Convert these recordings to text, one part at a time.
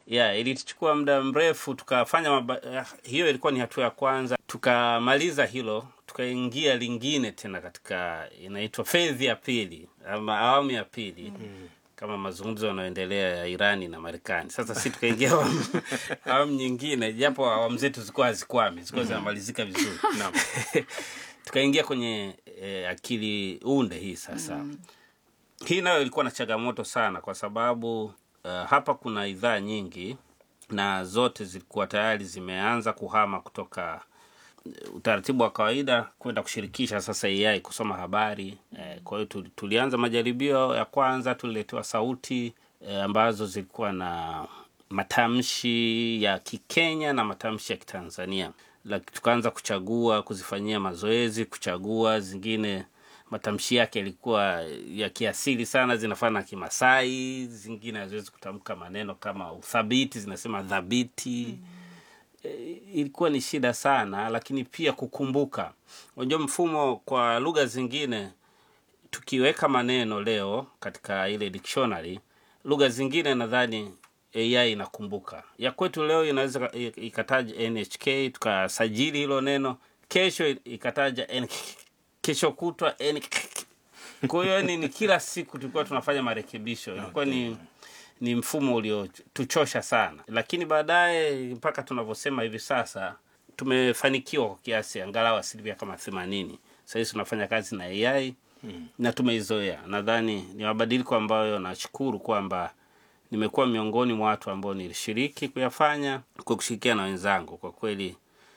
yeah, ilituchukua muda mrefu tukafanya maba... eh, hiyo ilikuwa ni hatua ya kwanza tukamaliza hilo tukaingia lingine tena katika inaitwa fedhi ya pili ama awamu ya pili mm. kama mazungumzo yanayoendelea ya irani na marekani sasa si tukaingia awamu awamu nyingine japo awamu zetu zilikuwa hazikwami zilikuwa zinamalizika vizuri Naam. tukaingia kwenye eh, akili unde hii sasa mm. hii nayo ilikuwa na changamoto sana kwa sababu uh, hapa kuna idhaa nyingi na zote zilikuwa tayari zimeanza kuhama kutoka eh, utaratibu wa kawaida kwenda kushirikisha sasa AI kusoma habari eh, kwa hiyo tuli- tulianza majaribio ya kwanza tuliletewa sauti eh, ambazo zilikuwa na matamshi ya Kikenya na matamshi ya Kitanzania Laki, tukaanza kuchagua kuzifanyia mazoezi kuchagua zingine matamshi yake yalikuwa ya kiasili sana zinafana na kimasai zingine haziwezi kutamka maneno kama uthabiti zinasema dhabiti mm eh, ilikuwa ni shida sana lakini pia kukumbuka unajua mfumo kwa lugha zingine tukiweka maneno leo katika ile dictionary lugha zingine nadhani ai inakumbuka ya kwetu leo inaweza ika- ikataja nhk tukasajili hilo neno kesho ikataja NK, kesho kutwa NK. kwa hiyo ni, ni kila siku tulikuwa tunafanya marekebisho ilikuwa ni ni mfumo uliotuchosha sana lakini baadaye mpaka tunavyosema hivi sasa tumefanikiwa kwa kiasi angalau asilimia kama themanini sahizi tunafanya kazi na ai hmm. na tumeizoea nadhani ni mabadiliko ambayo nashukuru kwamba nimekuwa miongoni mwa watu ambao nilishiriki kuyafanya kwa kushirikiana na wenzangu kwa kweli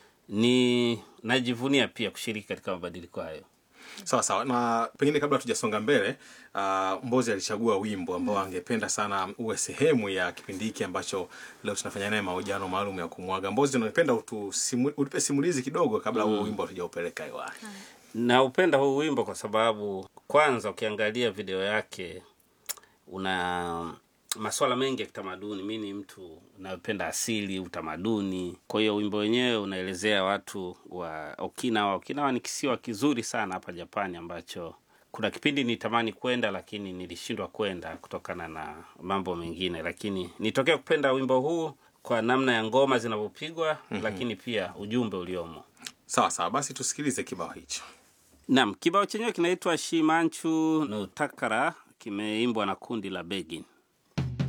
ni najivunia pia kushiriki katika mabadiliko hayo sawa sawa na pengine kabla tujasonga mbele uh, mbozi alichagua wimbo ambao angependa sana uwe sehemu ya kipindi hiki ambacho leo tunafanya naye mahojiano maalum ya kumwaga mbozi unapenda utusimu, utupe simulizi kidogo kabla huo wimbo hatujaupeleka hewani naupenda huu wimbo kwa sababu kwanza ukiangalia video yake una maswala mengi ya kitamaduni mi ni mtu unayopenda asili utamaduni kwa hiyo wimbo wenyewe unaelezea watu wa okinawa okinawa ni kisiwa kizuri sana hapa japani ambacho kuna kipindi nitamani kwenda lakini nilishindwa kwenda kutokana na mambo mengine lakini nitokea kupenda wimbo huu kwa namna ya ngoma zinavyopigwa mm-hmm. lakini pia ujumbe uliomo sawa sawa basi tusikilize kibao hicho Naam, kibao chenyewe kinaitwa Shimanchu no Takara, kimeimbwa na kundi la Begin.